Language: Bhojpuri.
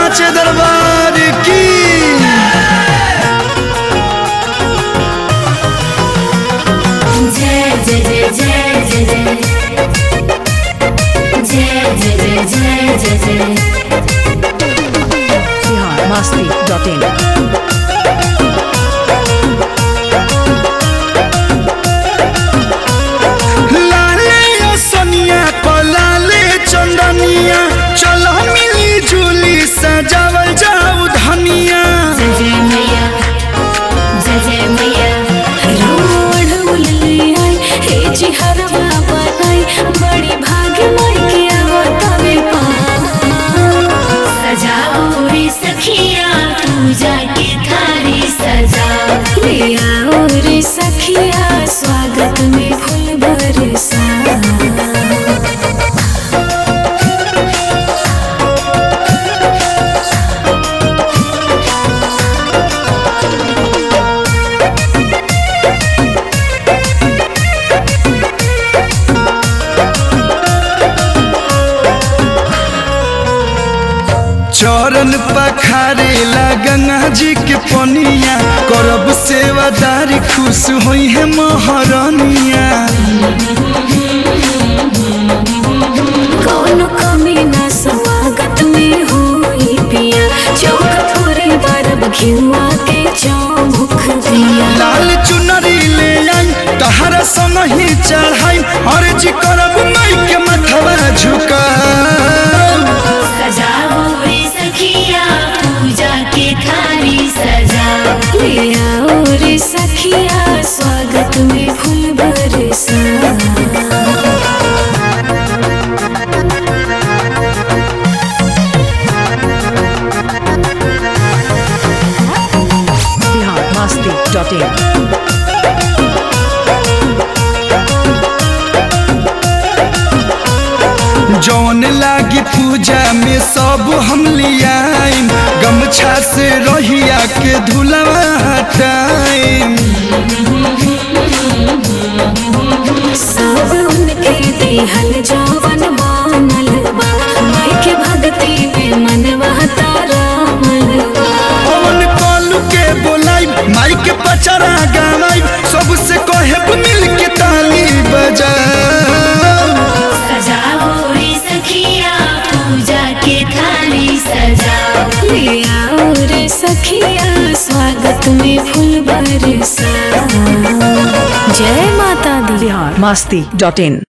साचे दरबार की जय जय जय जय जय जय जय जय जय जय जय बिहार मस्ती डॉट इन लाले सोनिया पलाले चंदनिया चलो मिली जुली सजावल जाऊ धनिया जय जय मैया जय जय मैया रोड उलैयाई हे जी हरवा बनाई बड़ी भाग्य माई के आवतावे सजाओ रे सखिया पूजा के थारी सजाओ ले आओ रे सखिया स्वागत में फूल बरसा चरण पखारे ला गंगा जी के पनिया करब सेवादारी खुश होई है महारानिया कौन कमी ना स्वागत में होई पिया चौक पूरे बरब घिवा के चौमुख दिया लाल चुनरी ले आई तहरा संग ही चढ़ाई और जी करब माई के मथवा झुका सजाओ रे सखिया पूजा के थारी सजाओ ले आओ रे सखिया स्वागत में फूल बरसा बिहार मस्ती डॉट इन जौन लागी पूजा में सब हम लियाइम गमछा से रहिया के धुलवा हटाइम सब उनके देहल जवन मानल बा माई के भक्ति में मनवा तारा मनवा पवन कालू के बोलाई माई के पचरा गावाई सबसे कहब मिल के ताली बजाओ सजाओ रे सखिया पूजा के थाली सजाओ ले आओ रे सखिया स्वागत में फूल बरसा जय माता दी बिहार मस्ती डॉट इन